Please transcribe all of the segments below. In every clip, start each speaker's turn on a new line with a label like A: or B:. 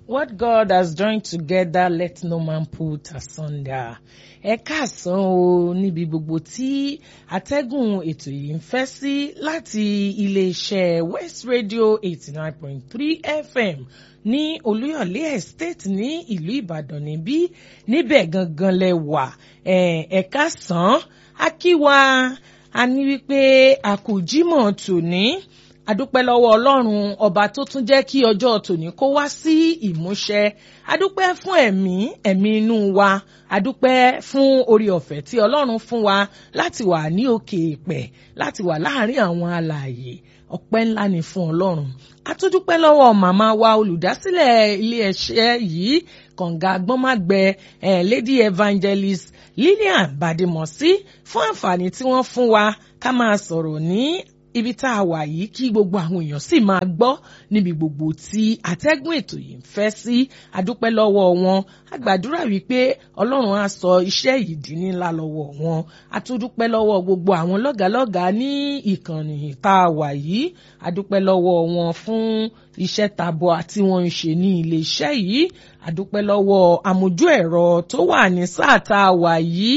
A: What God has joined together, let no man put asunder. Ẹ káàsán o níbi gbogbo tí atẹ́gùn ètò yìí ń fẹ́ sí láti iléeṣẹ́ West Radio eighty nine point three FM ní Olúyọ̀lé Estate ní ìlú Ìbàdàn níbí níbẹ̀ gangan lẹ wà ẹ káàsán a kí wa a ní wípé a kò jímọ̀ tòní adúpẹ́ lọ́wọ́ ọlọ́run ọba tó tún jẹ́ kí ọjọ́ tòní kó wá sí ìmúṣẹ adúpẹ́ fún ẹ̀mí ẹ̀mí inú wa adúpẹ́ fún orí ọ̀fẹ́ tí ọlọ́run fún wa láti wà ní òkè ìpẹ̀ láti wà láàárín àwọn alààyè ọpẹ́ ńlá ni fún ọlọ́run atúndúpẹ́ lọ́wọ́ màmá wa olùdásílẹ̀ iléeṣẹ́ yìí kànga gbọ́nmágbẹ eh, lady evangelist lillian badimosi fún àǹfààní tí wọ́n fún wa ká máa sọ̀rọ̀ ní ibi tá a wà yìí kí gbogbo àwọn èèyàn sì máa gbọ́ níbi gbogbo tí atẹ́gùn ètò yìí ń fẹ́ sí adúpẹ́ lọ́wọ́ wọn a gbàdúrà wípé ọlọ́run á sọ iṣẹ́ yìí di ńlá lọ́wọ́ wọn a tún dúpẹ́ lọ́wọ́ gbogbo àwọn lọ́gàálọ́gàá ní ìkànnì tá a wà yìí adúpẹ́ lọ́wọ́ wọn fún iṣẹ́ tabua tí wọ́n ń ṣe ní iléeṣẹ́ yìí adúpẹ́ lọ́wọ́ amójú ẹ̀rọ tó wà ní sáà tá a wà yìí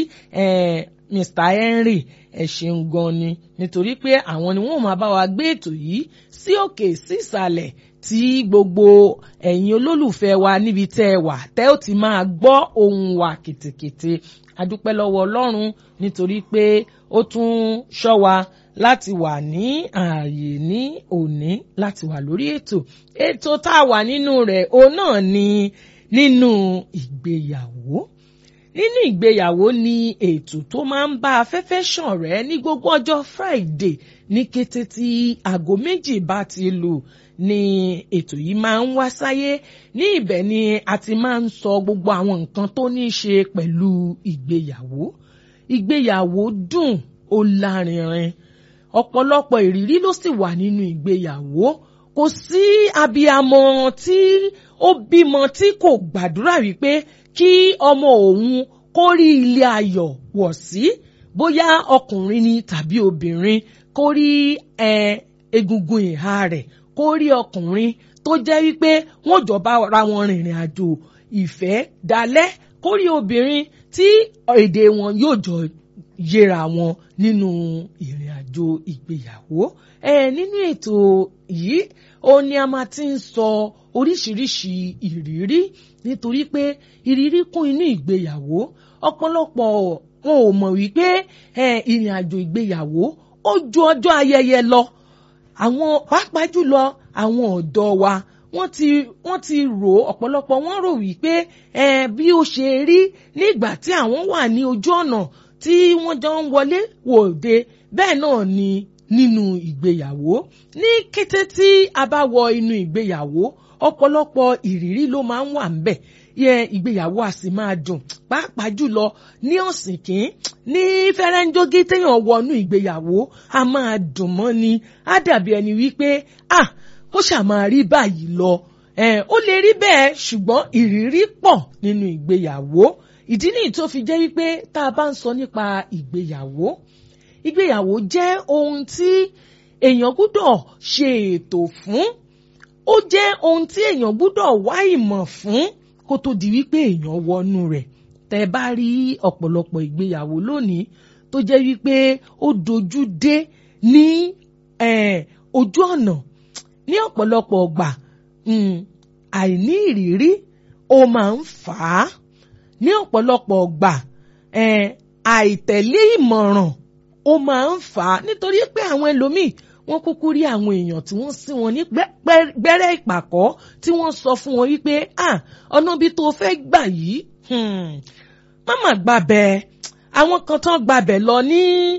A: Mr. Henry ẹ ṣeun gan ni nítorí pé àwọn ni wọn máa bá wa gbé ètò yìí sí òkè sí ìsàlẹ̀ tí gbogbo ẹ̀yin olólùfẹ́ wa níbi tẹ́ ẹ wà tẹ́ ò ti máa gbọ́ ohùn wa kètèkètè adúpẹ́ lọ́wọ́ Ọlọ́run nítorí pé ó tún ṣọ́ wa láti wà ní ààyè ní òní láti wà lórí ètò ètò tá a wà nínú rẹ̀ òun náà ni nínú ìgbéyàwó nínú ìgbéyàwó ni ètò tó máa ń bá afẹ́fẹ́ ṣàn rẹ́ ní gbogbo ọjọ́ Friday ní kété tí aago méjì bá ti lù ni ètò yìí máa ń wá sáyé ní ibẹ̀ ni a ti máa ń sọ gbogbo àwọn nǹkan tó ní í ṣe pẹ̀lú ìgbéyàwó ìgbéyàwó dùn ó lárinrin ọ̀pọ̀lọpọ̀ ìrírí ló sì wà nínú ìgbéyàwó kò sí abiyamọ tí ó bímọ tí kò gbàdúrà wípé kí ọmọ òun kó rí ilé ayọ̀ wọ̀ sí bóyá ọkùnrin ni tàbí obìnrin kó rí egungun ìhà rẹ̀ kó rí ọkùnrin tó jẹ́ wípé wọ́n jọ bá ra wọn rìnrìn àjò ìfẹ́ dalẹ̀ kó rí obìnrin tí èdè wọn yóò jọ yẹra wọn nínú ìrìn àjò ìgbéyàwó nínú ètò yìí ó ní a máa ti ń sọ oríṣiríṣi ìrírí nítorí pé ìrírí kún inú ìgbéyàwó ọ̀pọ̀lọpọ̀ wọn ò mọ̀ wípé ìrìn àjò ìgbéyàwó ó ju ọjọ́ ayẹyẹ lọ àwọn pàápàá jùlọ àwọn ọ̀dọ́ wa wọ́n ti wọ́n ti rò ọ̀pọ̀lọpọ̀ wọ́n rò wípé bí ó ṣe rí nígbà tí àwọn wà ní ojú ọ̀nà tí wọ́n jọ ń wọlé wòde bẹ́ẹ̀ náà ni nínú ìgbéyàwó ní kété tí a bá wọ inú ìgbéyàwó ọ̀pọ̀lọpọ̀ ìrírí ló máa ń wà ńbẹ̀ yẹ ìgbéyàwó a sì máa dùn pàápàá jùlọ ní ọ̀sìnkín ní fẹ́rẹ́ńjógí téèyàn wọnú ìgbéyàwó a máa dùn mọ́ ni á dàbí ẹni wípé ah kó ṣàmáa rí báyìí lọ ó lè rí bẹ́ẹ̀ ṣùgbọ́n ìrírí pọ̀ nínú ìgbéyàwó ìdí nìyí tó fi jẹ́ wípé tá a bá ń sọ nípa ìgbéyàwó ìgbéyàwó jẹ́ ohun tí èèyàn gbúdọ̀ ṣe ètò fún ó jẹ́ ohun tí èèyàn gbúdọ̀ wá ìmọ̀ fún kó tó di wípé èèyàn wọnú rẹ̀ tẹ́ bá rí ọ̀pọ̀lọpọ̀ ìgbéyàwó lónìí tó jẹ́ wípé ó dojú dé ní ojú ọ̀nà ní ọ̀pọ̀lọpọ̀ ọgbà àìní ìrírí ó máa ń fà á ní ọ̀pọ̀lọpọ̀ ọgbà àìtẹ̀lé ìmọ̀ràn ó máa ń fà á nítorí pé àwọn ẹlòmíì wọ́n kúkú rí àwọn èèyàn tí wọ́n sí wọn ní gbẹ́rẹ́ ìpàkọ́ tí wọ́n sọ fún wọn wípé ọ̀nà bí tó fẹ́ gbà yìí máma gbàbẹ̀ àwọn kan tán gbàbẹ̀ lọ ní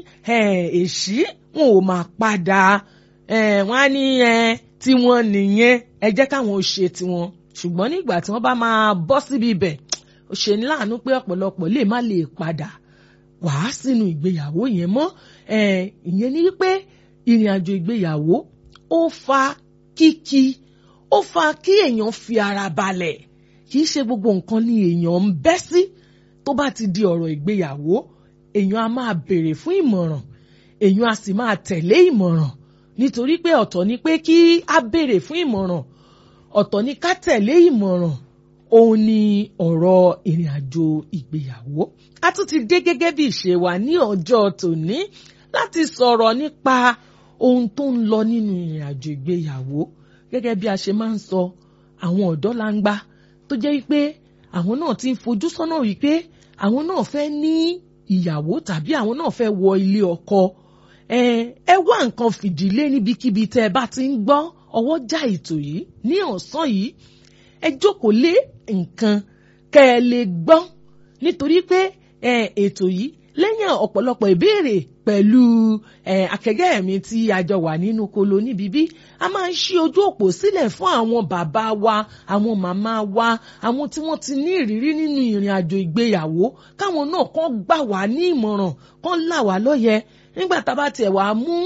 A: èṣí wọn ò máa padà wọ́n á ní tiwọn nìyẹn ẹ jẹ́ káwọn ò ṣe tiwọn ṣùgbọ́n nígbà tí wọ́n bá máa bọ́ síbi ibẹ̀ ó ṣe ní láàánú pé ọ̀pọ̀lọpọ̀ lè má lè padà wàá sínú ìgbéyàwó yẹn mọ́ ìyẹn ni wípé ìrìn àjò ìgbéyàwó ó fa kíkí ó fa kí èèyàn fi ara balẹ̀ kì í ṣe gbogbo nǹkan ni èèyàn ń bẹ́ sí tó bá ti di ọ̀rọ̀ ìgbéyàwó èèyàn á máa béèrè fún ìmọ̀ràn èèyàn á sì máa tẹ̀lé ìmọ̀ràn nítorí pé ọ̀tọ̀ ni pé kí á béèrè fún ìmọ̀ràn ọ̀tọ̀ ni ká tẹ̀lé ìmọ̀ràn òun ni ọ̀rọ̀ ìrìn àjò ìgbéyàwó a tún ti dé gẹ́gẹ́ bí ìṣe wa ní ọjọ́ tòní láti sọ̀rọ̀ nípa ohun tó ń lọ nínú ìrìn àjò ìgbéyàwó gẹ́gẹ́ bí a ṣe máa ń sọ àwọn ọ̀dọ́ langba tó jẹ́ wípé àwọn náà ti ń fojú sọ́nà wípé àwọn náà fẹ́ ní ìyàwó tàbí àwọn náà fẹ́ wọ ilé ọkọ ẹ ẹ wá nǹkan fìdílé níbikíbi tẹ́ ẹ bá ti ń gbọ́ ọwọ́ já ètò yìí ní ọ̀sán yìí ẹ jókòó lé nǹkan kẹ́ ẹ lè gbọ́ nítorí pé ètò yìí lẹ́yìn ọ̀pọ̀lọpọ̀ ìbéèrè pẹ̀lú akẹgbẹ́ mi tí a jọ wà nínú kolo níbí bí a máa ń ṣí ojú òpó sílẹ̀ fún àwọn bàbá wa àwọn màmá wa àwọn tí wọ́n ti ní ìrírí nínú ìrìn àjò ìgbéyàwó káwọn náà kàn gbà wá ní ìmọ̀ràn kàn là wá lóye nígbà tá a bá tiẹ̀ wá mú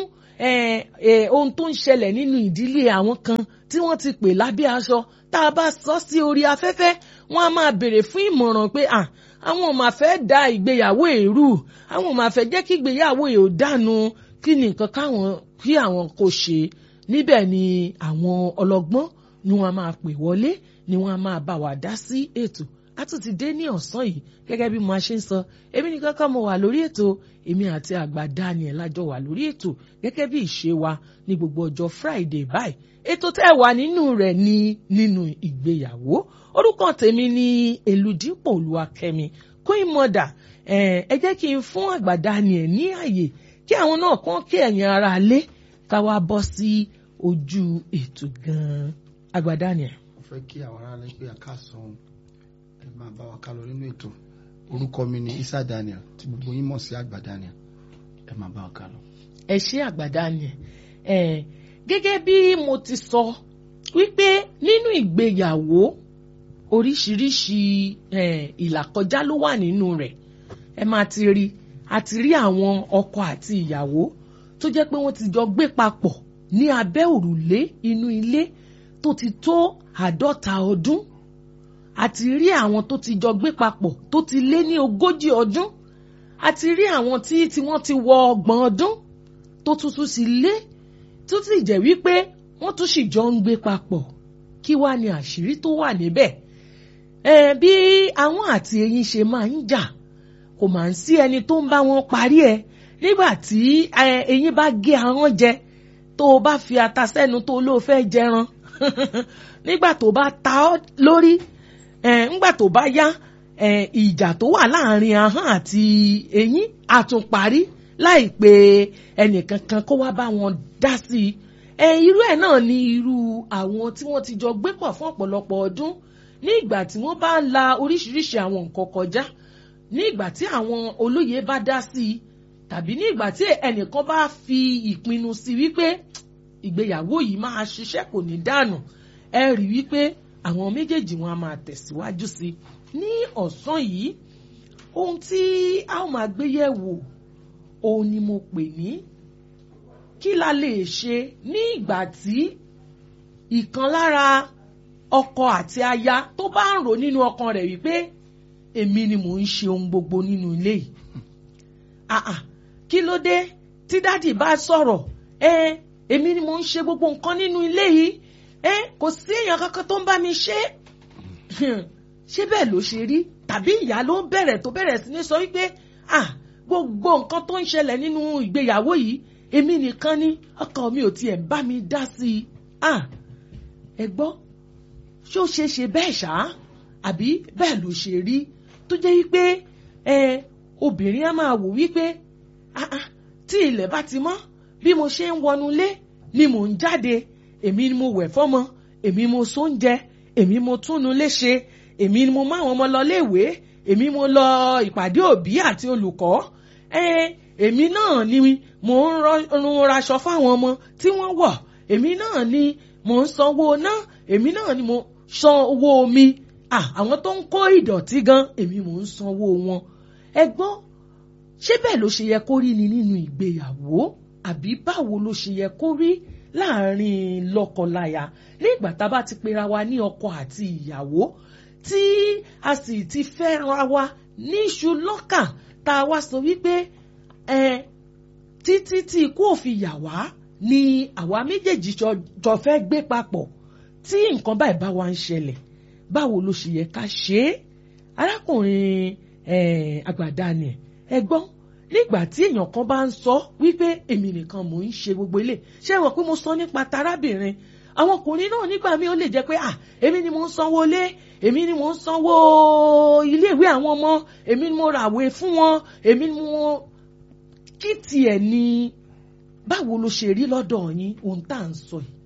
A: ohun tó ń ṣẹlẹ̀ nínú ìdílé àwọn kan tí wọ́n ti pè lábẹ́ aṣọ tá a bá sọ sí orí afẹ́fẹ́ wọ́n á máa béèrè fún ìmọ̀ràn pé à àwọn ò máa fẹ́ da ìgbéyàwó èrú àwọn ò máa fẹ́ jẹ́ kí ìgbéyàwó èrò dànù kí ni nǹkan káwọn kí àwọn kò ṣe níbẹ̀ ni àwọn ọlọ́gbọ́n ni wọ́n á máa pè wọlé ni wọ́n á máa bá wa dá sí ètò a tún ti dé ní ọ̀sán yìí gẹ́gẹ́ bí mo ṣe ń sọ èmi nìkan kan mo wà lórí ètò èmi àti àgbà Daniel lájọ wà lórí ètò gẹ́gẹ́ bí ìṣe wa ní gbogbo ọjọ́ Friday báyìí ètò tẹ́ wà nínú rẹ̀ ní nínú ìgbéyàwó orúkọ tèmi ní Elúdípò Olúwakẹ́mi Queen Mother ẹ jẹ́ kí n fún àgbà Daniel ní àyè kí àwọn náà kàn kí ẹ̀yin ara lé ká wá bọ́ sí ojú ètò gan-an àgbà Daniel.
B: mo fẹ́ kí àwọn ará lè pé àkàsàn ẹ máa bá wa ká lọ nínú ètò orúkọ mi ni Isa Daniel tí gbogbo yín mọ̀ sí àgbà Daniel ẹ máa bá wa ká lọ.
A: ẹ ṣé àgbà Daniel ẹ gẹ́gẹ́ bí mo ti sọ wípé nínú ìgbéyàwó oríṣiríṣi ìlàkọjá ló wà nínú rẹ̀ ẹ máa ti rí a ti rí àwọn ọkọ àti ìyàwó tó jẹ́ pé wọ́n ti jọ gbé papọ̀ ní abẹ́ òrùlé inú ilé tó ti tó àádọ́ta ọdún àti rí àwọn tó ti jọ gbé papọ̀ tó ti lé ní ogójì ọdún àti rí àwọn tí tí wọ́n ti wọ ọgbọ̀n ọdún tó tuntun sì lé tó sì jẹ́ wípé wọ́n tún sì jọ ń gbé papọ̀ kí wá ní àṣírí tó wà níbẹ̀ ẹ bí àwọn àti eyín ṣe máa ń jà kò máa ń sí ẹni tó ń bá wọn parí ẹ nígbà tí eyín bá gé ahọ́n jẹ tó o bá fi ata sẹ́nu tó lóo fẹ́ jẹran nígbà tó bá ta ọ́ lórí ńgbà tó bá yá ìjà tó wà láàrin ahọ́n àti eyín àtúnparí láìpẹ́ ẹnìkankan kó wá bá wọn dá sí i irú ẹ̀ náà ni irú àwọn tí wọ́n ti jọ gbé pọ̀ fún ọ̀pọ̀lọpọ̀ ọdún ní ìgbà tí wọ́n bá la oríṣiríṣi àwọn nǹkan kọjá ní ìgbà tí àwọn olóye bá dá sí i tàbí ní ìgbà tí ẹnìkan bá fi ìpinnu sí wípé ìgbéyàwó yìí máa ṣiṣẹ́ kò ní dànù ẹ rí wípé àwọn méjèèjì wọn a máa tẹ̀síwájú sí i ní ọ̀sán yìí ohun tí a ó máa gbé yẹ̀wò òun ni mo pè ní kí la lè ṣe ní ìgbà tí ìkan lára ọkọ àti aya tó bá ń rò nínú ọkàn rẹ̀ wípé èmi ni mò ń ṣe ohun gbogbo nínú ilé yìí àà kí ló dé tí dádì bá sọ̀rọ̀ ẹ èmi ni mò ń ṣe gbogbo nǹkan nínú ilé yìí ẹ kò sí èèyàn kankan tó ń bá mi ṣe ṣé bẹ́ẹ̀ ló ṣe rí tàbí ìyá ló ń bẹ̀rẹ̀ tó bẹ̀rẹ̀ sí ní sọ wípé ah gbogbo nǹkan tó ń ṣẹlẹ̀ nínú ìgbéyàwó yìí èmi nìkan ni ọkọ mi ò tiẹ̀ bá mi dá sí i ah ẹ gbọ́ ṣó ṣe ṣe bẹ́ẹ̀ ṣá àbí bẹ́ẹ̀ ló ṣe rí tó jẹ́ wípé ẹ obìnrin á máa wò wípé ah ah tí ilẹ̀ bá ti mọ́ bí mo ṣe ń wọnú ilé ni mò ń jáde èmi ni mo wẹ̀ fọ́mọ èmi mo sóúnjẹ èmi mo túnú léṣe èmi ni mo máa wọn ọmọ lọ léèwé èmi mo lọ ìpàdé òbí àti olùkọ́ ẹ èmi náà ni mò ń rún raṣọ fáwọn ọmọ tí wọ́n wọ̀ èmi náà ni mò ń sanwó ná èmi náà ni mo san owó omi àwọn tó ń kó ìdọ̀tí gan èmi mò ń sanwó wọn ẹ gbọ́ ṣé bẹ́ẹ̀ ló ṣe yẹ kó rí ni nínú ìgbéyàwó àbí báwo ló ṣe yẹ kó rí láàrin lọ́kọláya nígbà tá a bá ti pera wa ní ọkọ àti ìyàwó tí a sì ti fẹ́ra wa ní iṣu lọ́kà tá a wá sọ wípé ẹ títí tí ikú òfin yà wá ni àwa méjèèjì jọ fẹ́ gbé papọ̀ tí nǹkan báyìí bá wa ń ṣẹlẹ̀ báwo ló ṣe yẹ ká ṣe é arákùnrin eh, àgbàdá ni ẹ gbọ́ nígbà tí èèyàn kan bá ń sọ wípé èmi nìkan mò ń ṣe gbogbo ilé ṣé ẹ mọ̀ pé mo sọ nípa tarábìnrin àwọn ọkùnrin náà nígbà míì ó lè jẹ́ pé à èmi ni mò ń sanwó ilé èmi ni mò ń sanwó iléèwé àwọn ọmọ èmi ni mo ràwé fún wọn èmi ni mo kí tiẹ̀ ni báwo ló ṣe rí lọ́dọ̀ yín ohun tá à ń sọ yìí.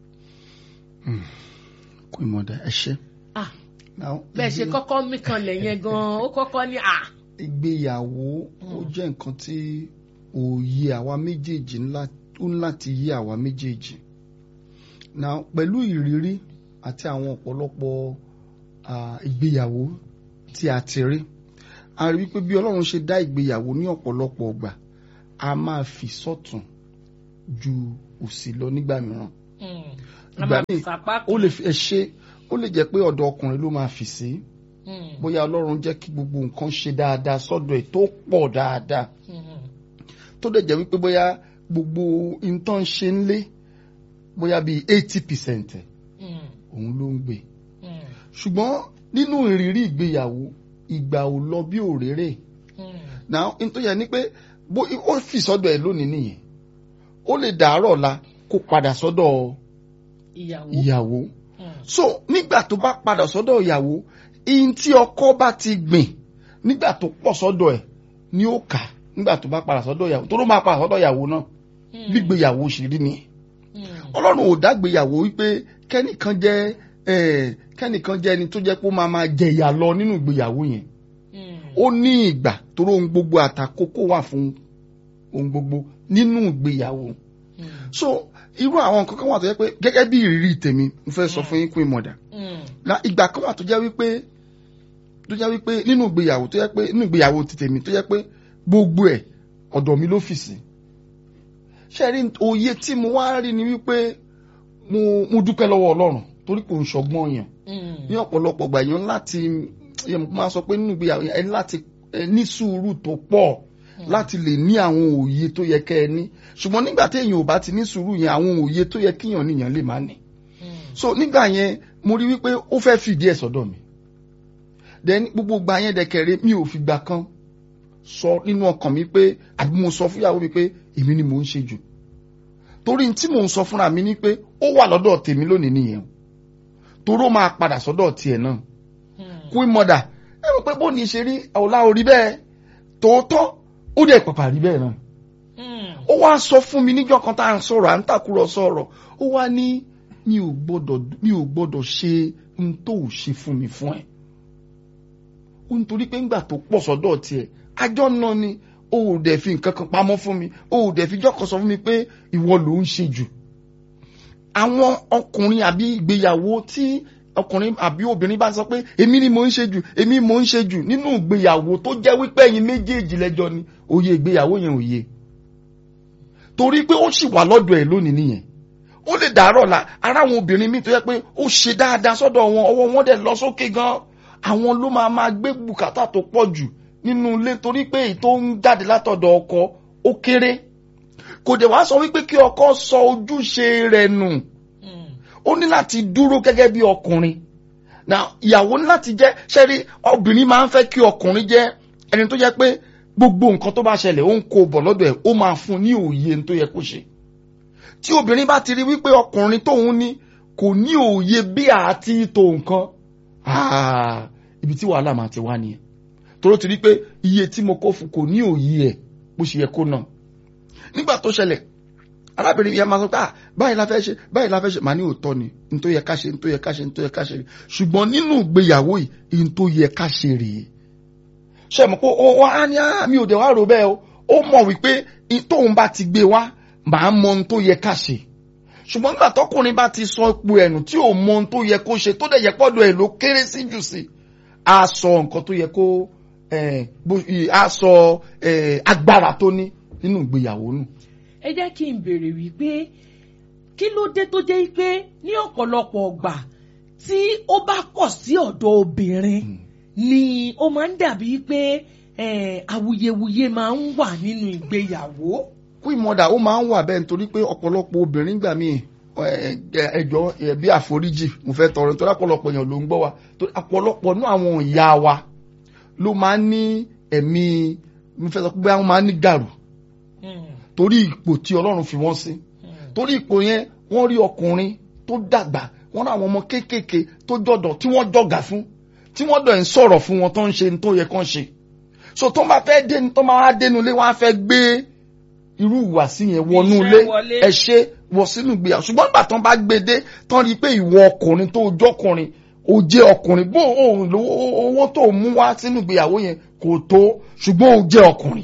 B: kò ìmọ̀dà ẹ ṣe.
A: ah
B: Now,
A: bẹ́ẹ̀ ṣe
B: ìgbé-
A: kọ́kọ́ mí kanlẹ̀ yẹn gan-an ó kọ́kọ́ ní à.
B: ìgbéyàwó ó jẹ́ nǹkan tí òye àwa méjèèjì ńlá ó ń láti yé àwa méjèèjì now pẹ̀lú ìrírí àti àwọn ọ̀pọ̀lọpọ̀ ah, ìgbéyàwó tí a ti rí a rí wípé bí Ọlọ́run ṣe dá ìgbéyàwó ní ọ̀pọ̀lọpọ̀ ọgbà a máa fi sọ́tún ju òsì lọ nígbà mìíràn ìgbà míì ó lè fi ẹ ṣe ó lè jẹ́ pé ọ̀dọ̀ ọkùnrin ló máa fi sí bóyá Ọlọ́run jẹ́ kí gbogbo nǹkan ṣe dáadáa sọ́dọ̀ ẹ̀ tó pọ̀ dáadáa tó dẹ̀ jẹ́ wípé bóyá gbogbo nǹkan ṣe ń lé bóyá bíi eighty percent ẹ̀ òun ló ń gbé ṣùgbọ́n nínú ìrírí ìgbéyàwó ìgbà ò lọ bí òréré now n tó yẹ ni pé bó ó fi sọ́dọ̀ ẹ̀ lónìí nìyẹn ó lè dàárọ̀ la kó padà sọ́dọ̀
A: ìyàwó.
B: ìyàwó so nígbà tó bá padà sọ́dọ̀ ìyàwó ihun tí ọkọ bá ti gbìn nígbà tó pọ̀ sọ́dọ̀ ẹ̀ ni ó kà nígbà tó bá padà sọ́dọ̀ ìyàwó tó ló máa padà sọ́dọ̀ ìyàwó náà gbígbéyàwó ṣe rí nìyẹn ọlọ́run ò dágbéyàwó wípé kẹ́nìkan jẹ́ eh, kẹ́nìkan jẹ́ ẹni tó jẹ́ pé ó máa máa jẹ ìyà lọ nínú ìgbéyàwó yẹn ó ní ìgbà torí ohun gbogbo àtàkókò wà fún ohun gbogbo nínú ìgbéyàwó so irú àwọn nǹkan kan wà tó jẹ́ pé gẹ́gẹ́ bí ìrírí tèmi mo fẹ́ sọ fún yín pé mọ̀dà na ìgbà kan wà tó jẹ́ wípé tó jẹ́ wípé nínú ìgbéyàwó tó jẹ́ pé nínú ìgbéyàwó ti tèmi tó jẹ́ pé gbogbo ẹ̀ ọ̀dọ̀ mi ló fì sí ṣe rí òye tí mo wá rí ni wípé mo mo dúpẹ́ lọ́wọ́ ọlọ́run torí kò ń ṣọgbọ́n yàn ní ọ̀pọ̀lọpọ̀ gbà yàn láti yẹn mo máa sọ pé nínú ìgbéyàwó yẹn ẹ ní láti ẹ ní sùúrù tó pọ̀ láti lè ní àwọn òye tó yẹ kẹ́ ẹ ní ṣùgbọ́n nígbà tí èèyàn ò bá ti ní sùúrù yẹn àwọn òye tó yẹ kíyàn níyàn lè má ní so nígbà yẹn mo rí wípé ó fẹ́ fìdí ẹ̀ sọ́dọ̀ mi then gbogbo gbà yẹn dẹ̀kẹ̀rẹ̀ mi ò fi gbà kan sọ nínú ọkàn mi pé àbí mo sọ fúyàwó mi pé èmi ni mò ń ṣe jù torí tí mò ń sọ fúnra mi ni pé ó wà lọ́dọ̀ tèmi lónìí nìyẹn torí ó máa padà sọ́dọ̀ tiẹ̀ náà queen mother ẹ rò pé bó ní ṣe rí ọ̀la orí bẹ́ẹ̀ tòótọ́ ó dẹ̀ pàpà rí bẹ́ẹ̀ náà ó wá sọ fún mi níjọ́ kan tá à ń sọ̀rọ̀ à ń tàkúrọ̀ sọ̀rọ̀ ó wá ní mi ò gbọ́dọ̀ mi ò gbọ́dọ̀ ṣe n tó ò ṣe fún mi fún ẹ ó ń torí pé ńgbà tó pọ̀ sọ́dọ̀ tiẹ̀ àjọ náà ni ó ò dẹ̀ fi nǹkan kan pamọ́ fún mi ó ò dẹ̀ fi jọ́kọ̀ sọ fún mi pé ìwọ ló ń ṣe jù àwọn ọkùnrin àbí ìgbéyàwó tí ọkùnrin àbí obìnrin bá sọ pé èmi ni mò ń ṣe jù èmi mò ń ṣe jù nínú ìgbéyàwó tó jẹ́ wípé ẹ̀yin méjèèjì lẹ́jọ́ ni òye ìgbéyàwó yẹn ò yé torí pé ó sì wà lọ́dọ̀ ẹ̀ lónìí nìyẹn ó lè dàárọ̀ la ara àwọn obìnrin míì tó yẹ pé ó ṣe dáadáa sọ́dọ̀ wọn ọwọ́ wọn dẹ̀ lọ sókè gan àwọn ló máa máa gbé bùkátà tó pọ̀ jù nínú ilé torí pé èyí tó ń jáde látọ̀dọ̀ ọkọ ó kéré kò dẹ̀ wá sọ wípé kí ọkọ sọ ojúṣe rẹ̀ nù ó ní láti dúró gẹ́gẹ́ bí ọkùnrin na ìyàwó ní láti jẹ́ ṣẹ́rí obìnrin máa ń fẹ́ kí ọkùnrin jẹ́ ẹni tó jẹ́ pé gbogbo nǹkan tó bá ṣẹlẹ̀ ó ń kó bọ̀ lọ́dọ̀ ẹ̀ ó máa fún ní òye tó yẹ kó ṣe tí obìnrin bá ti rí wípé ọkùnrin tóun ní kò ní òye bí àti tó nǹkan ibi tí wàhálà máa ti wá nìyẹn toró ti rí pé iye tí mo kó fún kò ní òye ẹ̀ bó ṣe yẹ kó náà nígbà tó ṣẹlẹ̀ arábìnrin yẹn máa sọ pé báyìí la fẹ́ ṣe báyìí la fẹ́ ṣe màá ní òótọ́ ni n tó yẹ ká ṣe n tó yẹ ká ṣe n tó yẹ ká ṣe ṣùgbọ́n nínú ìgbéyàwó yìí n tó yẹ ká ṣe rèé ṣe mọ̀ pé ó wá ní mi ò dé wá rò bẹ́ẹ̀ o ó mọ̀ wípé tóun bá ti gbé wá màá mọ n tó yẹ ká ṣe ṣùgbọ́n nígbà tọkùnrin bá ti sọ ipò ẹ̀nù tí ò mọ n tó yẹ kó ṣe tó dẹ̀ yẹ pọ́dọ̀ ẹ̀ ló kéré sí jù sí a sọ nǹkan tó yẹ kó a sọ agbára tó ní nínú ìgbéyàwó nù
A: ẹ jẹ́ kí n béèrè wípé kí ló dé tó jẹ́ pé ní ọ̀pọ̀lọpọ̀ ọgbà tí ó bá kọ̀ sí ọ̀dọ̀ obìnrin ni ó máa ń dàbí pé awuyewuye máa ń wà nínú ìgbéyàwó.
B: kú ìmọ̀dà ó máa ń wà bẹ́ẹ̀ nítorí pé ọ̀pọ̀lọpọ̀ obìnrin gbà míì ẹ- ẹ- ẹjọ́ ẹ, bí àforíjì mo fẹ́ tọrọ nítorí ọ̀pọ̀lọpọ̀ èèyàn ló ń gbọ́ wa torí ọ̀pọ̀lọpọ̀ nú àwọn ìyá wa ló máa ń ní ẹ̀mí mo fẹ́ sọ pé wọ́n máa ń ní gàrú torí ipò tí ọlọ́run fi wọ́n sí torí ipò yẹn wọ́n rí ọkùnrin tó dàgbà wọ́n rí àwọn ọmọ kéékèèké tó jọ̀dọ̀ tí wọ́n jọ̀gà fún tí wọ́n dọ̀ ń sọ̀rọ̀ fún wọn tó ń ṣe ní tó yẹ kán ṣe so tó máa fẹ́ dénú tó máa wá dénú ilé wọ́n á fẹ́ gbé irú ìwàsí yẹn wọnú
A: Iṣẹ́
B: ilé
A: wọlé.
B: ẹ ṣe wọ sínú ìgbéyàwó ṣùgbọ́n nígbà tán bá gbé dé tán rí i pé ìwọ ọkùnrin tó jọkùnrin ó jẹ́ ọkùnrin bó òun lówó owó tó mú wá sínú ìgbéyàwó yẹn kò tó ṣùgbọ́n ó jẹ́ ọkùnrin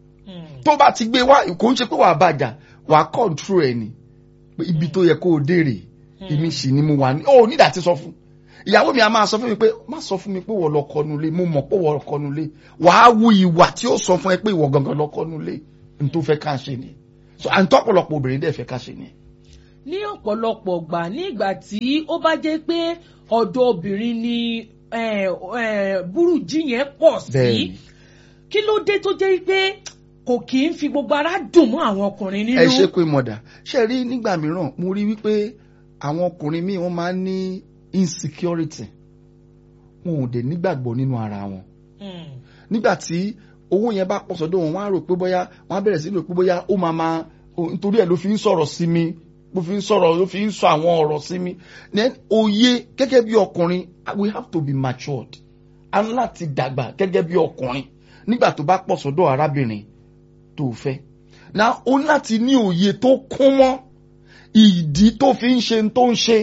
B: tó bá ti gbé wá kò ń ṣe pé wàá bàjá wàá kọ́ńtró ẹ̀ ni pé ibi tó yẹ kó o dèrè èmi sì ni mo wà ní ó nídà ti sọ fún ìyàwó mi a máa sọ fún mi pé má sọ fún mi pé wọ́n lọ kọnu lé mo mọ̀ pé wọ́n lọ kọnu lé wàá wu ìwà tí ó sọ fún ẹ pé ìwọ gangan lọ kọnu lé n tó fẹ́ ká ṣe ni so à ń tọ́ ọ̀pọ̀lọpọ̀ obìnrin dẹ̀ fẹ́ ká ṣe ni.
A: ní ọ̀pọ̀lọpọ̀ gbà ní ìgbà tí ó bá jẹ́ pé ọ̀dọ̀ obìnrin ni eh, eh, burújí yẹn pọ̀ sí
B: Bẹ́ẹ̀ni.
A: kí ló dé tó jẹ́ pé kò kì í fi gbogbo ara dùn mọ́ àwọn ọkùnrin nínú.
B: ẹ ṣe pé mọ̀dà ṣe rí nígbà mìíràn mo rí wípé àwọn ọkùnrin míì wọ́n máa ń ní insecurity wọn ò dẹ̀ nígbàgbọ́ nínú ara wọn
A: Mm.
B: nígbà tí owó yẹn bá pọ̀ sọ́dọ̀ wọn wọ́n á rò pé bóyá wọ́n á bẹ̀rẹ̀ sí rò pé bóyá ó máa máa o- nítorí ẹ̀ ló fi ń sọ̀rọ̀ sí mi ló fi ń sọ̀rọ̀ ló fi ń sọ àwọn ọ̀rọ̀ sí mi then òye gẹ́gẹ́ bí ọkùnrin we have to be matured a ní láti dàgbà gẹ́gẹ́ bí ọkùnrin nígbà tó bá pọ̀ sọ́dọ̀ arábìnrin tó fẹ́ na o ní láti ní òye tó kún mọ́ ìdí tó fi ń ṣe n tó ń ṣe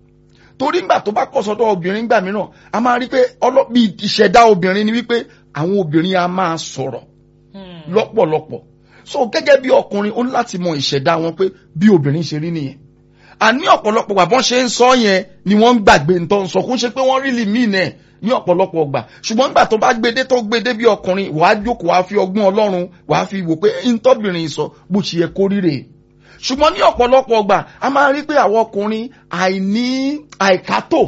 B: torí ngbà tó bá pọ̀ sọ́dọ̀ obìnrin gbà mìíràn a máa rí pé ọlọ́bí ìṣẹ̀dá obìnrin ni wípé àwọn obìnrin a máa sọ̀rọ̀
A: Mm.
B: lọ́pọ̀lọpọ̀ so gẹ́gẹ́ bí ọkùnrin ó ní láti mọ ìṣẹ̀dá wọn pé bí obìnrin ṣe rí nìyẹn àní ọ̀pọ̀lọpọ̀ gbà bọ́n ṣe ń sọ yẹn ni wọ́n ń gbàgbé ń tọ́ ń sọ kó ń ṣe pé wọ́n rí lì míì náà ní ọ̀pọ̀lọpọ̀ gbà ṣùgbọ́n nígbà tó bá gbédé tó gbédé bí ọkùnrin wàá jókòó wàá fi ọgbọ́n ọlọ́run wàá fi wò pé ntọ́bìnrin sọ bó ṣe yẹ kó ríre ṣùgbọ́n ní ọ̀pọ̀lọpọ̀ gbà a máa rí pé àwọn ọkùnrin àìní àìkátó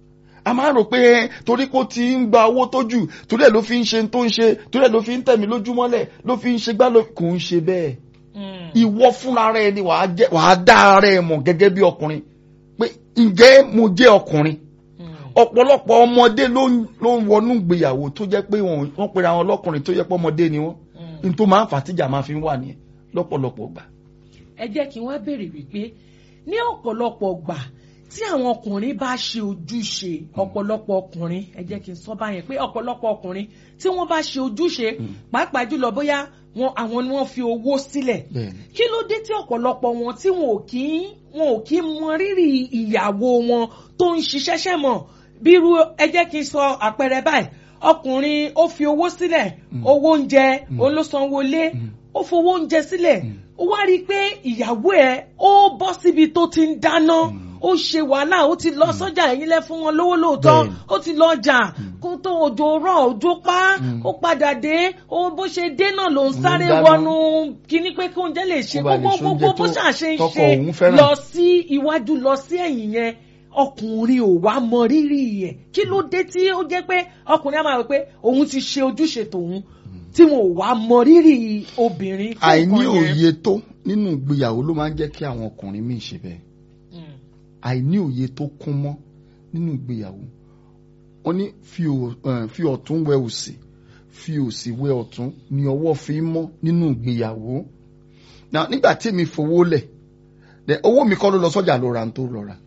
B: a máa rò pé torí kó ti ń gba owó tó jù torí ẹ̀ ló fi ń ṣe tó ń ṣe torí ẹ̀ ló fi ń tẹ̀mí lójúmọ́lẹ̀ ló fi ń ṣe gbá ló kò ń ṣe bẹ́ẹ̀
A: Mm.
B: ìwọ fúnra rẹ ni wàá jẹ wàá dá ara ẹ mọ̀ gẹ́gẹ́ bí ọkùnrin pé ǹjẹ́ mo jẹ́ ọkùnrin
A: Mm.
B: ọ̀pọ̀lọpọ̀ ọmọdé ló ń ló ń wọnú ìgbéyàwó tó jẹ́ pé wọ́n wọ́n pera wọn lọ́kùnrin tó jẹ́ pé ọmọdé ni wọ́n
A: Mm.
B: n tó máa ń fà tíjà máa fi ń wà nìyẹn lọ́pọ̀lọpọ̀ gbà.
A: ẹ jẹ́ kí wọ́n béèrè wípé ní ọ̀pọ̀lọpọ̀ gbà tí àwọn ọkùnrin bá ṣe ojúṣe ọ̀pọ̀lọpọ̀ ọkùnrin ẹ jẹ́ kí n sọ báyẹn pé ọ̀pọ̀lọpọ̀ ọkùnrin tí wọ́n bá ṣe ojúṣe pàápàá jùlọ bóyá wọn àwọn ni wọ́n fi owó sílẹ̀
B: bẹ́ẹ̀ni
A: kí ló dé tí ọ̀pọ̀lọpọ̀ wọn tí wọn ò kí ń wọn ò kí ń mọ rírì ìyàwó wọn tó ń ṣiṣẹ́ṣẹ́ mọ̀ bírú ẹ jẹ́ kí n sọ àpẹẹrẹ báyìí ọkùnrin ó fi owó sílẹ̀ owó oúnjẹ òun ló sanwó lé ó fowó oúnjẹ sílẹ̀ ó wá rí i pé ìyàwó ẹ̀ ó bọ́ síbi tó ti ń dáná ó ṣe wàhálà ó ti lọ sọ́jà ẹ̀yìn lẹ́ fún wọn lówó lóòótọ́
B: Bẹ́ẹ̀ni.
A: ó ti lọ jà kó tó òjò rọ̀ òjò pa ó padà dé ó bó ṣe dé náà ló ń sáré
B: dáná.
A: wọnú kíní pé kí oúnjẹ lè ṣe
B: Kó ba lè
A: gbogbo
B: ṣoúnjẹ
A: gbogbo bó
B: tó-
A: ṣàṣe ń
B: tọkọ
A: ṣe
B: òun fẹ́ràn.
A: lọ sí iwájú lọ sí ẹ̀yìn yẹn ọkùnrin ò wá mọ rírì ẹ̀ kí ló dé tí ó jẹ́ pé ọkùnrin á máa rò pé òun ti ṣe ojúṣe tòun tí wọn ò wá mọ rírì obìnrin fún
B: àìní
A: nǹkan yẹn.
B: òye tó nínú ìgbéyàwó ló máa ń jẹ́ kí àwọn ọkùnrin míì ṣe bẹ́ẹ̀
A: Mm.
B: àìní òye tó kún mọ́ nínú ìgbéyàwó wọ́n ní fi ò- eh, fi ọ̀tún wẹ òsì fi òsì wẹ ọ̀tún ni ọwọ́ fi ń mọ́ nínú ìgbéyàwó Now, nígbà tí mi fowó lẹ̀ then owó mi kọ́ ló lọ sọ́jà lọ ra n tó lọ ra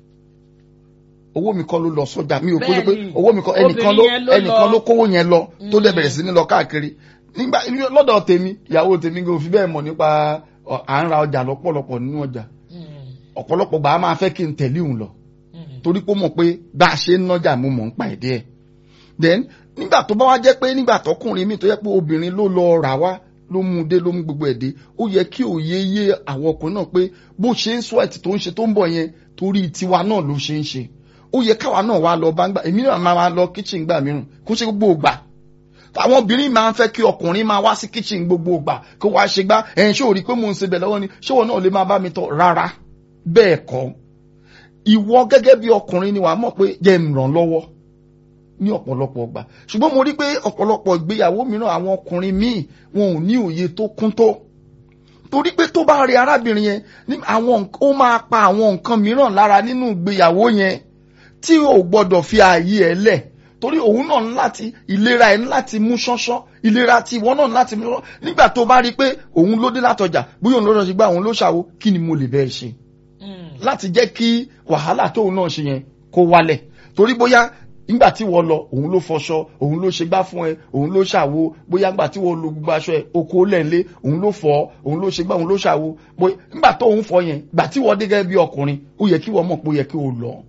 B: owó mi kọ́ ló lọ sọ́jà mi ò kó ló pé
A: Bẹ́ẹ̀ni,
B: owó mi kọ́ ẹnìkan ló
A: obìnrin yẹn ló
B: ẹnìkan
A: lọ.
B: ló kówó yẹn lọ tó dẹ̀ bẹ̀rẹ̀ sí ní lọ káàkiri nígbà lọ́dọ̀ tèmi ìyàwó tèmi kò fi bẹ́ẹ̀ mọ̀ nípa ọ, à ń ra ọjà lọ́pọ̀lọpọ̀ nínú ọjà
A: Mm.
B: ọ̀pọ̀lọpọ̀ gbà á máa fẹ́ kí n tẹ̀lé òun lọ
A: Mm.
B: torí pé ó mọ̀ pé bá a ṣe ń nájà mo mọ̀ ń pa ẹ̀dẹ́ ẹ̀ then nígbà tó bá wá jẹ́ pé nígbà tọkùnrin mi tó yẹ pé obìnrin ló lọ rà wá ló mú un dé ló mú gbogbo ẹ̀ dé ó yẹ kí òye yé àwọn ọkùnrin náà pé bó ṣe ń sweat tó ń ṣe tó ń bọ̀ yẹn torí tiwa náà ló ṣe ń ṣe ó yẹ káwa náà wá lọ bá ń gbà èmi náà máa lọ kitchen gbà mìíràn kó ṣe gbogbo ògbà àwọn obìnrin máa ń fẹ́ kí ọkùnrin máa wá sí kitchen gbogbo ògbà kó wá ṣe gbá ẹ̀yìn ṣé ò rí i pé mò ń ṣe bẹ̀ lọ́wọ́ ni ṣé wọn náà lè máa bá mi tọ̀ rárá bẹ́ẹ̀ kọ́ ìwọ gẹ́gẹ́ bí ọkùnrin ni wàá mọ̀ pé jẹ́ ń ràn lọ́wọ́ ní ọ̀pọ̀lọpọ̀ ọgbà ṣùgbọ́n mo rí pé ọ̀pọ̀lọpọ̀ ìgbéyàwó mìíràn àwọn ọkùnrin míì wọn ò ní òye tó kún tó torí pé tó bá rí arábìnrin yẹn ní àwọn nk- ó máa pa àwọn nǹkan mìíràn lára nínú ìgbéyàwó yẹn tí ò gbọdọ̀ fi ààyè ẹ̀ lẹ̀ torí òun náà ní láti ìlera ẹ̀ ní láti mú ṣánṣán ìlera tí ìwọ náà ní láti mú ṣánṣán nígbà tó bá rí i pé òun ló dé látọjà bóyá òun ló lọ sí gbá òun ló ṣàwo kí ni mo lè bẹ́ẹ̀ ṣe láti jẹ́ kí wàhálà tóun náà ṣe yẹn kó wálẹ̀ torí bóyá nígbà tí wọ́n lọ òun ló fọṣọ òun ló ṣe gbá fún ẹ òun ló ṣàwo bóyá nígbà tí wọ́n lo gbogbo aṣọ ẹ oko lẹ́ǹlé òun ló fọ òun ló ṣe gbá òun ló ṣàwo bóyá nígbà tó òun fọ yẹn gbà tí wọ́n dé gẹ́gẹ́ bí ọkùnrin ó yẹ kí wọ́n mọ̀ pé ó yẹ kí o lọ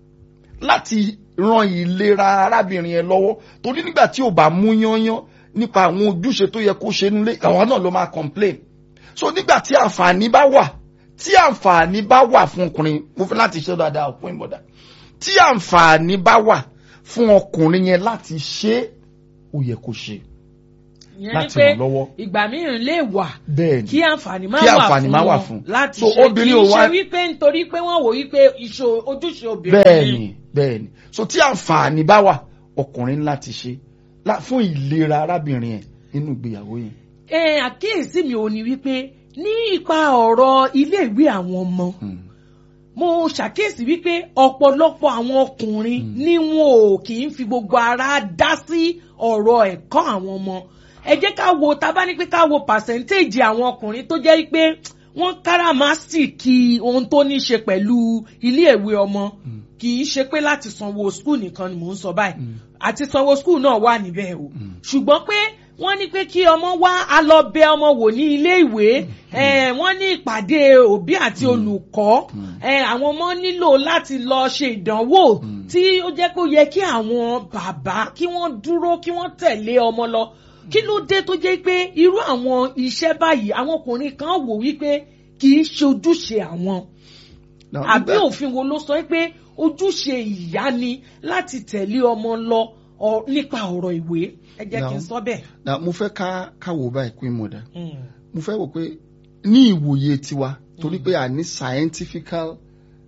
B: láti ran ìlera arábìnrin yẹn lọ́wọ́ torí nígbà tí ò bá mú yányán nípa àwọn ojúṣe tó yẹ kó ṣe nílé àwọn náà ló máa complain so nígbà tí àǹfààní bá wà tí àǹfààní bá wà fún ọkùnrin mo fẹ́ láti ṣe dáadáa fún ìbọ̀dà tí àǹfààní bá wà fún ọkùnrin yẹn láti ṣe é, ó yẹ kó ṣe
A: ìyẹn ni
B: láti
A: pé
B: ràn lọ́wọ́
A: ìgbà mìíràn lè wà
B: bẹ́ẹ̀ ni
A: kí àǹfààní má
B: Kí
A: wà
B: àǹfààní
A: fún
B: má wà
A: wọn
B: fún.
A: láti
B: So,
A: ṣe kì
B: obìnrin
A: í
B: ò wá-
A: ṣe wípé nítorí pé wọ́n wò wípé ìṣò- ojúṣe obìnrin
B: bẹ́ẹ̀ ni bẹ́ẹ̀ ni so tí àǹfààní bá wà ọkùnrin láti ṣe lá- fún ìlera arábìnrin yẹn nínú ìgbéyàwó yẹn.
A: ẹ àkíyèsí mi ò ní wípé ní ipa ọ̀rọ̀ iléèwé àwọn ọmọ
B: Hmm.
A: mo ṣàkíyèsí wípé ọ̀pọ̀lọpọ̀ àwọn ọkùnrin ni wọn ò kì í fi gbogbo ara dá sí ọ̀rọ̀ ẹ̀kọ́ àwọn ọmọ ẹ jẹ́ ká wo tá a bá ní pé ká wo pàṣẹ́ntéèjì àwọn ọkùnrin tó jẹ́ pé wọ́n káràmásìkì ohun tó ní ṣe pẹ̀lú iléèwé ọmọ kì í ṣe pé láti sanwó skul nìkan ni mò ń sọ báyìí àti sanwó skul náà wà níbẹ̀ o ṣùgbọ́n pé wọ́n ní pé kí ọmọ wá a lọ bẹ ọmọ wò ní ilé ìwé eh, wọ́n ní ìpàdé òbí àti olùkọ́ eh, àwọn ọmọ nílò láti lọ ṣe ìdánwò tí ó jẹ́ pé ó yẹ kí àwọn bàbá kí wọ́n dúró kí wọ́n tẹ̀lé ọmọ lọ kí ló dé tó jẹ́ pé irú àwọn iṣẹ́ báyìí àwọn ọkùnrin kan wò wípé kì í ṣe ojúṣe àwọn
B: Now,
A: àbí
B: nígbà-
A: òfin wo ló sọ pé ojúṣe ìyá ni láti tẹ̀lé ọmọ lọ ọ- nípa ọ̀rọ̀ ìwé ẹ jẹ́ kí n
B: Now,
A: sọ bẹ́ẹ̀.
B: Now, mo fẹ́ ká ká wò báyìí queen mother
A: Mm.
B: mo fẹ́ wò pé ní ìwòye tiwa torí pé a ní scientifical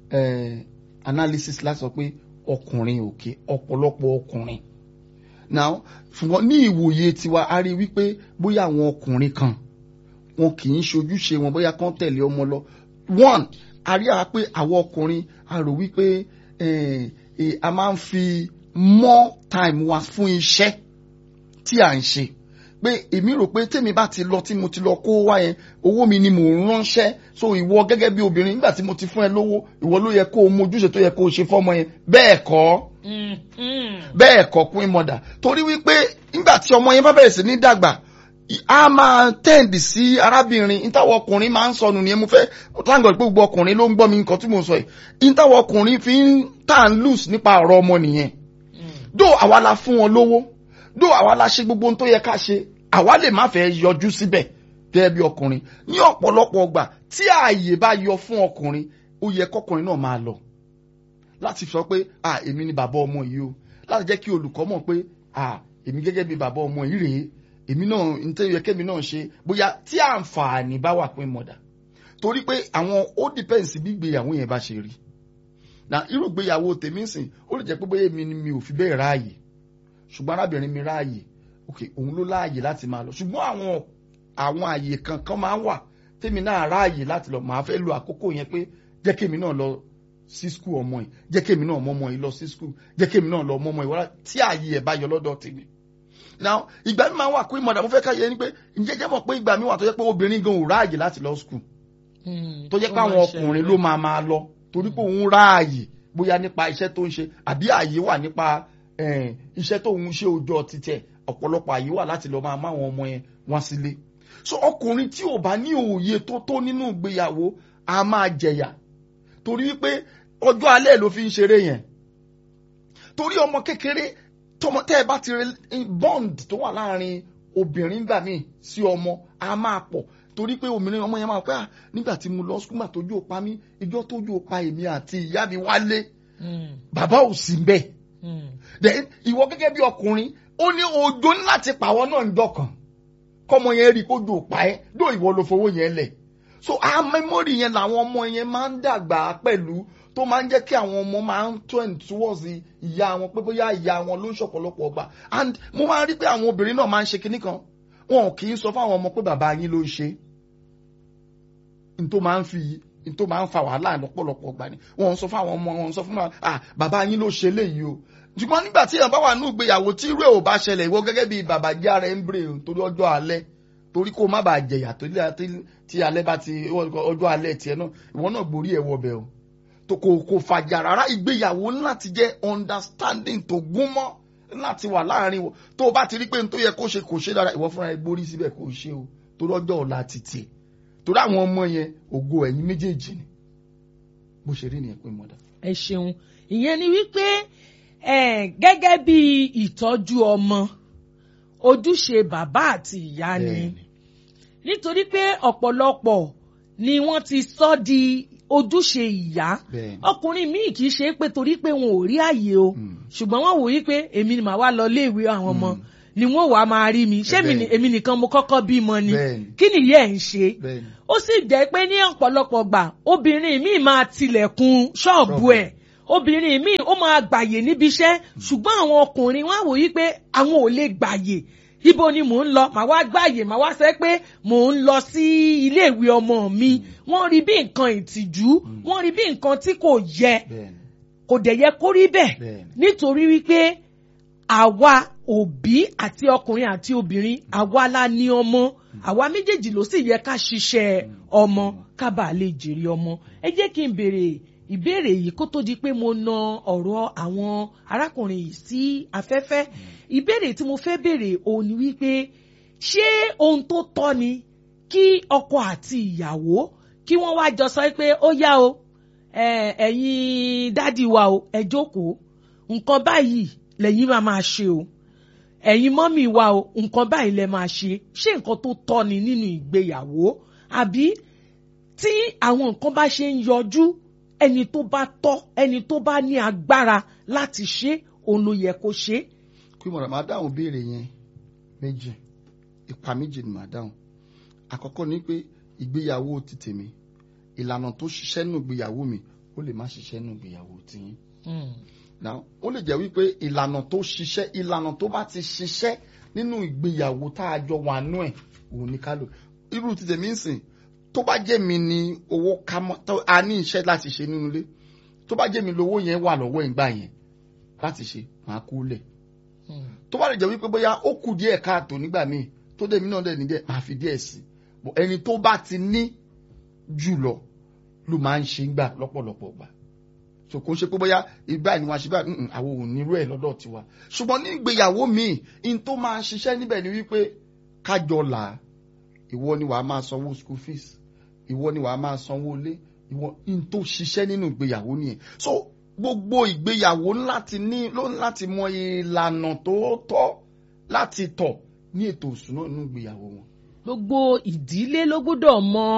B: eh, analysis láti sọ pé ọkùnrin òkè ọ̀pọ̀lọpọ̀ ọkùnrin now ṣùgbọ́n ní ìwòye tiwa a rí wípé bóyá àwọn ọkùnrin kan wọn kì í ṣojúṣe wọn bóyá kán tẹ̀lé ọmọ lọ one a rí àwa pé àwọn ọkùnrin a rò wípé eh, eh, a máa ń fi more time wa fún iṣẹ́ tí à ń ṣe pé èmi rò pé tèmi bá ti lọ tí mo ti lọ kó wá yẹn owó mi ni mò ń ránṣẹ́ so ìwọ gẹ́gẹ́ bí obìnrin nígbà tí mo ti fún ẹ lówó ìwọ ló yẹ kó o mójúṣe tó yẹ kó o ṣe fọ́mọ yẹn bẹ́ẹ̀ kọ́
A: Mm, mm.
B: bẹ́ẹ̀ kọ́ queen mother torí wípé nígbà tí ọmọ yẹn bá bẹ̀rẹ̀ sí ní dàgbà i- a máa tẹ́ǹdì sí arábìnrin ìtawọ̀ ọkùnrin máa ń sọnù nìyẹn mo fẹ́ táǹgọ̀ pé gbogbo ọkùnrin ló ń gbọ́ mi nǹkan tí mo sọ yìí ìtawọ̀ ọkùnrin fi ń tàn loose nípa ọ̀rọ̀ ọmọ nìyẹn dó àwa la fún wọn lówó dó àwa la ṣe gbogbo ohun tó yẹ ká ṣe àwa lè má fẹ́ yọjú síbẹ̀ gẹ́gẹ́ bí ọkùnrin ní ọ̀pọ̀lọpọ̀ ọgbà tí ààyè bá yọ fún ọkùnrin ó yẹ kọkùnrin náà máa lọ láti sọ pé à èmi ni bàbá ọmọ yìí o láti jẹ́ kí olùkọ́ mọ̀ pé à èmi gẹ́gẹ́ bí bàbá ọmọ yìí rèé èmi náà n tẹ́ yẹ kémi náà ṣe bóyá tí àǹfààní bá wà pé mọ̀dà torí pé àwọn ó dìpẹ́ǹsì bí ìgbéyàwó yẹn bá ṣe rí na irú ìgbéyàwó tèmi ń sìn ó lè jẹ́ pé bóyá èmi ni mi ò fi bẹ́ẹ̀ ráàyè ṣùgbọ́n arábìnrin mi ráàyè ok òun ló láàyè láti máa lọ ṣùgbọ́n àwọn àwọn àyè kankan máa ń wà tèmi náà ráàyè láti lọ màá fẹ́ lo àkókò yẹn pé jẹ́ kémi náà lọ sí skul ọmọ yìí jẹ́ kémi náà mọ́ ọmọ yìí lọ sí skul jẹ́ kémi náà lọ mọ́ ọmọ yìí wọ́n tí ààyè ẹ̀ bá yọ lọ́dọ̀ tèmi now ìgbà mi máa ń wà pé mọ̀dà mo fẹ́ ká yẹ ni pé ǹjẹ́ jẹ́ mọ̀ pé ìgbà mi wà tó jẹ́ pé obìnrin gan ò ráàyè láti lọ skul
A: Mm.
B: tó jẹ́ pé
A: Ó
B: àwọn
A: máa ń
B: ọkùnrin
A: ṣẹlẹ̀.
B: ló máa máa lọ torí pé òun ráàyè bóyá nípa iṣẹ́ tó ń ṣe àbí ààyè wà nípa eh, iṣẹ́ tó ń ṣe òòjọ́ títẹ̀ ọ̀pọ̀lọpọ̀ ààyè wà láti lọ máa máwọn ọmọ yẹn wá sílé so ọkùnrin tí ò bá ní òye tó tó nínú ìgbéyàwó a máa jẹ̀yà torí wípé ọjọ́ alẹ́ ló fi ń ṣeré yẹn torí ọmọ kékeré tọmọ tẹ́ ẹ bá ti rí bond tó wà láàrin obìnrin gbà míì sí ọmọ a máa pọ̀ torí pé obìnrin ọmọ yẹn máa pẹ́ à nígbà tí mo lọ skúmà tójú ò pa mí ìjọ tójú ò pa èmi àti ìyá mi wálé
A: Mm.
B: bàbá ò sí bẹ́ẹ̀
A: Mm.
B: then ìwọ gẹ́gẹ́ bí ọkùnrin ó ní òjò ní láti pàwọ́ náà ń dọ̀kan kọ́mọ yẹn rí i kójú ò pa ẹ́ dó ìwọ ló fowó yẹn lẹ̀ so a memory yẹn làwọn ọmọ yẹn máa ń dàgbà pẹ̀lú tó máa ń jẹ́ kí àwọn ọmọ máa ń trend towards ìyá wọn pé bóyá ìyá wọn ló ń ṣọ̀pọ̀lọpọ̀ ọgbà and mo máa ń rí pé àwọn obìnrin náà máa ń ṣe kinní kan wọn kì í sọ fáwọn ọmọ pé bàbá yín ló ń ṣe n tó máa ń fi n tó máa ń fa wàhálà lọ́pọ̀lọpọ̀ gbà ni wọ́n sọ fún àwọn ọmọ wọn sọ fún wọn ah bàbá yín ló ṣe léyìí o ṣùgbọ́n nígbà tí èèyàn bá wà ní ìgbéyàwó tí irú ẹ̀ ò bá ṣẹlẹ̀ ìwọ gẹ́gẹ́ bí bàbá já rẹ̀ ń bèrè torí ọjọ́ alẹ́ torí kó má bàa jẹ̀yà tí alẹ́ bá ti ọjọ́ alẹ́ tiẹ̀ náà ìwọ náà gborí ẹ̀ wọbẹ̀ o tó kò kò fàjà rárá ìgbéyàwó láti jẹ́ understanding tó gún mọ́ láti wà láàrin wọn tó o bá ti rí pé n tó yẹ kó ṣe kò ṣe dára ìwọ fúnra ẹ gbórí síbẹ̀ kò ṣe o torí ọjọ́ ọ̀la ti tiẹ̀ torí àwọn ọmọ yẹn ògo ẹ̀yin méjèèjì ni bó ṣe rí nìyẹn pé mọ́dà.
A: ẹ ṣeun ìyẹn ni wípé gẹ́gẹ́ bí ìtọ́jú ọmọ ojúṣe bàbá àti ìyá ni nítorí pé ọ̀pọ̀lọpọ̀ ni wọ́n ti sọ di ojúṣe ìyá ọkùnrin míì kì í ṣe pé torí pé wọn ò rí àyè o ṣùgbọ́n wọ́n wò yí pé èmi ni màá wá lọ léèwé àwọn ọmọ ni wọ́n wàá máa rí mi ṣé èmi nìkan mo kọ́kọ́ bímọ ni kí nìyẹn ń ṣe ó sì jẹ́ pé ní ọ̀pọ̀lọpọ̀ gbà obìnrin míì máa tilẹ̀kùn ṣọ́ọ̀bù ẹ̀ obìnrin míì ó máa gbàyè níbi iṣẹ́ ṣùgbọ́n àwọn ọkùnrin wọn wò yí pé àwọn ò lè gbàyè ibo ni mò ń lọ màá wá gbàyè màá wá sẹ pé mò ń lọ sí iléèwé ọmọ mi wọ́n rí bí nǹkan ìtìjú wọ́n rí bí nǹkan tí kò yẹ kò dẹ̀ yẹ kó rí bẹ́ẹ̀ nítorí wípé àwa òbí àti ọkùnrin àti obìnrin àwa la ní ọmọ àwa méjèèjì ló sì yẹ ká ṣiṣẹ́ ọmọ ká bàa lè jèrè ọmọ ẹ jẹ́ kí n béèrè ìbéèrè yìí kó tó di pé mo na ọ̀rọ̀ àwọn arákùnrin yìí sí afẹ́fẹ́ ìbéèrè tí mo fẹ́ béèrè òun ni wípé ṣé ohun tó tọ́ ni kí ọkọ àti ìyàwó kí wọ́n wá jọ sọ pé ó yá o ẹ̀yin dádì wa o ẹ jókòó nǹkan báyìí lẹ́yìn máa máa ṣe o ẹ̀yin mọ́mì wa o nǹkan báyìí lẹ máa ṣe ṣé nǹkan tó tọ́ ni nínú ìgbéyàwó àbí tí àwọn nǹkan bá ṣe ń yọjú ẹni tó bá tọ́ ẹni tó bá ní agbára láti ṣe òun ló yẹ kó ṣe.
B: kí mo rà máa dáhùn béèrè yẹn méjì ipa méjì ni màá dáhùn àkọ́kọ́ ni pé ìgbéyàwó ti tèmi ìlànà tó ṣiṣẹ́ nù ìgbéyàwó mi ó lè má ṣiṣẹ́ nù ìgbéyàwó tiyín. now ó lè jẹ́ wípé ìlànà tó ṣiṣẹ́ ìlànà tó bá ti ṣiṣẹ́ nínú ìgbéyàwó tá a jọ wà nú ẹ̀ òun ni ká lò irú ti tèmi ń sìn tó bá jẹ́ mi ni owó ká mọ́ tó a ní iṣẹ́ láti ṣe nínú ilé tó bá jẹ́ mi lówó yẹn wà lọ́wọ́ ìgbà yẹn láti ṣe máa kú lẹ̀ tó bá lè jẹ́ wípé bóyá ó kù díẹ̀ káàtó nígbà míì tó dẹ̀ mí náà dẹ̀ ní díẹ̀ máa fi díẹ̀ sí ẹni tó bá ti ní jùlọ ló máa ń ṣe ń gbà lọ́pọ̀lọpọ̀ gbà so kò ń ṣe pé bóyá ìgbà ni wọn ṣe bá àwọn ò nírú ẹ̀ lọ́dọ̀ tiwa ṣùgbọ́n ní ìgbéyàwó míì in tó máa ń ṣiṣẹ́ níbẹ̀ ni wípé kájọ là á ìwọ ni wàá máa sanwó school fees ìwọ ni wàá máa sanwó ilé ìwọ in tó ṣiṣẹ́ nínú ìgbéyàwó nìyẹn so gbogbo ìgbéyàwó láti ní ló ń láti mọ ìlànà tó tọ́ láti tọ̀ ní ètò ìṣúná nínú ìgbéyàwó wọn.
A: gbogbo ìdílé ló gbọ́dọ̀ mọ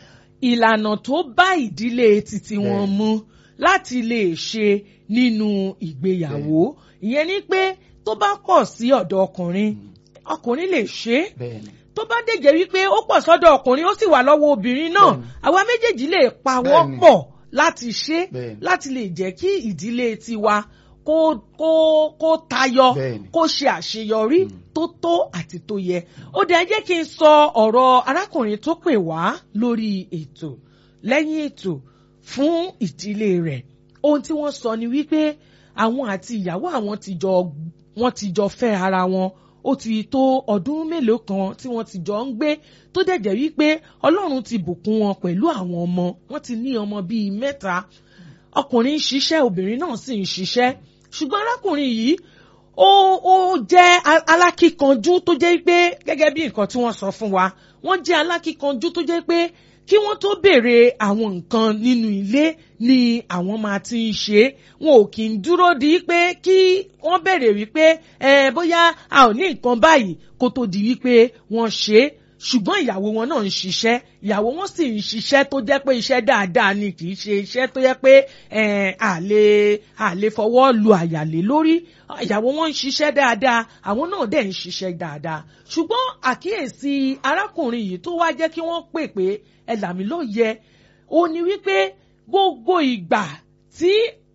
A: ìlànà tó bá ìdílé títí wọn mu láti lè ṣe nínú ìgbéyàwó ìyẹn ni pé tó bá pọ̀ sí ọ̀dọ̀ ọkùnrin ọkùnrin lè ṣe é tó bá dẹ̀jẹ̀ wípé ó pọ̀ sọ́dọ̀ ọkùnrin ó sì wà lọ́wọ́ obìnrin náà àwa méjèèjì lè pawọ́ pọ̀ láti ṣe láti lè jẹ́ kí ìdílé tiwa kó kó kó tayọ kó ṣe àṣeyọrí tó tó àti tó yẹ ó dẹ̀ jẹ́ kí n sọ ọ̀rọ̀ arákùnrin tó pè wá lórí ètò lẹ́yìn ètò fún ìdílé rẹ̀ ohun tí wọ́n sọ ni wípé àwọn àti ìyàwó àwọn ti jọ wọ́n ti jọ fẹ́ ara wọn ó ti tó ọdún mélòó kan tí wọ́n ti jọ ń gbé tó dẹ̀jẹ̀ wípé ọlọ́run ti bùkún wọn pẹ̀lú àwọn ọmọ wọ́n ti ní ọmọ bíi mẹ́ta ọkùnrin ń ṣiṣẹ́ obìnrin náà sì ń ṣiṣẹ́ ṣùgbọ́n arákùnrin yìí ó ó jẹ́ alákíkanjú tó jẹ́ pé gẹ́gẹ́ bí nǹkan tí wọ́n sọ fún wa wọ́n jẹ́ alákíkanjú tó jẹ́ pé kí wọ́n tó béèrè àwọn nǹkan nínú ilé ni àwọn máa ti ń ṣe wọn ò kì í dúró di pé kí wọ́n béèrè wípé ẹ bóyá a ò ní nǹkan báyìí kó tó di wípé wọ́n ṣe é ṣùgbọ́n ìyàwó wọn náà ń ṣiṣẹ́ ìyàwó wọn sì ń ṣiṣẹ́ tó jẹ́ pé iṣẹ́ dáadáa ni kì í ṣe iṣẹ́ tó jẹ́ pé àlè àlè fọwọ́ lu àyàlé lórí ìyàwó wọn ń ṣiṣẹ́ dáadáa àwọn náà dẹ̀ ń ṣiṣẹ́ dáadáa ṣùgbọ́n àkíyèsí arákùnrin yìí tó wá jẹ́ kí wọ́n pè pé ẹ là mí ló yẹ ó ní wípé gbogbo ìgbà tí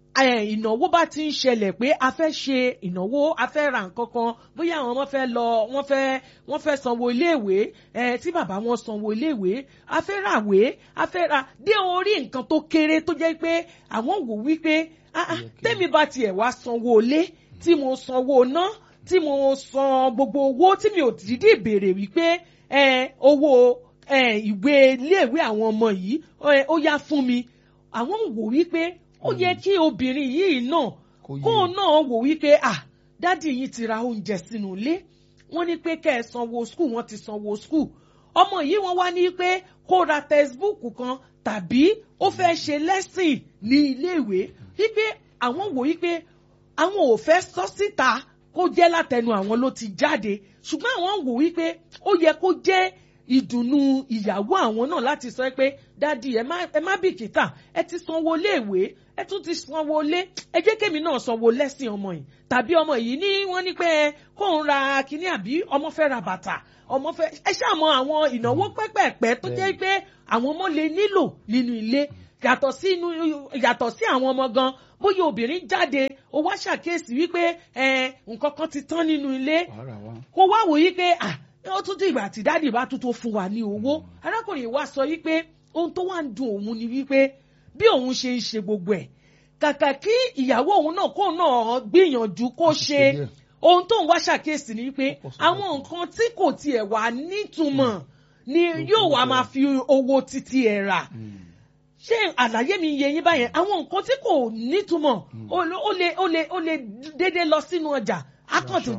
A: eh, ìnáwó bá ti ń ṣẹlẹ̀ pé a fẹ́ ṣe ìnáwó a fẹ́ ra nǹkan kan bóyá àwọn ọmọ fẹ́ lọ wọ́n fẹ́ wọ́n fẹ́ sanwó iléèwé eh, tí bàbá wọn sanwó iléèwé a fẹ́ ràwé a fẹ́ ra dé orí nǹkan tó kéré tó jẹ́ pé àwọn wò wípé ah, ah, tẹ́mi bá tiẹ̀ wá sanwó ilé tí mo sanwó ná tí mo san gbogbo owó tí mi ò dídì béèrè wípé eh, owó eh, ìwé iléèwé àwọn ọmọ yìí eh, ó yá fún mi àwọn wò wípé ó yẹ kí obìnrin yìí náà
B: Kó yé.
A: kó náà wò wípé ah dádì yìí ti ra oúnjẹ sínú ilé wọ́n ní pé kẹ́ ẹ sanwó skul wọ́n ti sanwó skul ọmọ yìí wọ́n wá ní pé kó ra textbook kan tàbí ó fẹ́ ṣe lesson ní iléèwé wípé àwọn wò wípé àwọn ò fẹ́ sọ síta kó jẹ́ látẹnu àwọn ló ti jáde ṣùgbọ́n àwọn wò wípé ó yẹ kó jẹ́ ìdùnnú ìyàwó àwọn náà láti sọ pé dádì ẹ má ẹ má bìkítà ẹ ti sanwó léèwé ẹ tún ti sanwó lé ẹ jẹ́ kémi náà sanwó lẹ́sìn ọmọ yìí tàbí ọmọ yìí ní wọ́n ní pé kó ń ra kinní àbí ọmọ fẹ́ ra bàtà ọmọ fẹ́ ẹ ṣàmọ àwọn ìnáwó pẹ́pẹ́pẹ́ tó jẹ́ pé àwọn ọmọ lè nílò nínú ilé yàtọ̀ sí inú yàtọ̀ sí àwọn ọmọ gan bóyá obìnrin jáde ó wá ṣàkíyèsí wípé ẹ nǹkan kan ti tán nínú ilé
B: wàhálà wa.
A: kó wá wò yí pé ah ó tún dìgbà tí dáàdì bá tún tó fún wa ní owó arákùnrin wa sọ wípé ohun tó wà ń dùn òun ni wípé bí òun ṣe ń ṣe gbogbo ẹ̀ kàkà kí ìyàwó òun náà kó náà gbìyànjú kó ṣe
B: díẹ̀.
A: ohun tó ń wá ṣàkíyèsí ni wípé
B: Ó pọ̀ sí
A: àwọn nǹkan tí kò tiẹ̀ wà nítumọ̀ ni yóò wá máa fi owó títí ẹ̀ rà ṣé àlàyé mi yé yín báyẹn àwọn nǹkan tí kò nítumọ̀ ó lè ó lè ó lè déédéé lọ sínú ọjà akọ̀tún